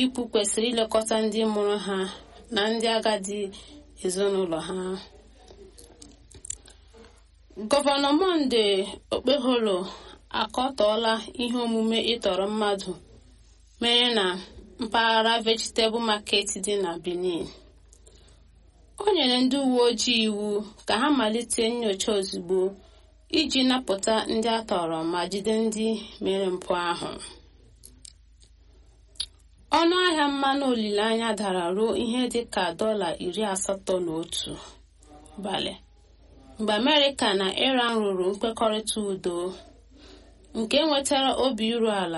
ikwu kwesịrị ilekọta ndị mụrụ ha na ndị agadi ezinụlọ ha gọvanọ monde okpeholo akọtọọla ihe omume ịtọrọ mmadụ mere na mpaghara vegetable market dị na benin o nyere ndị uwe ojii iwu ka ha malite nyocha ozugbo iji napụta ndị a tọrọ ma jide ndị mere mpụ ahụ ọnụ ahịa mmanụ olileanya dara ruo ihe dị ka dọla iri asatọ na otu balị mgbe amerịka na iran rụrụ nkwekọrịta udo nke nwetara obi iru ala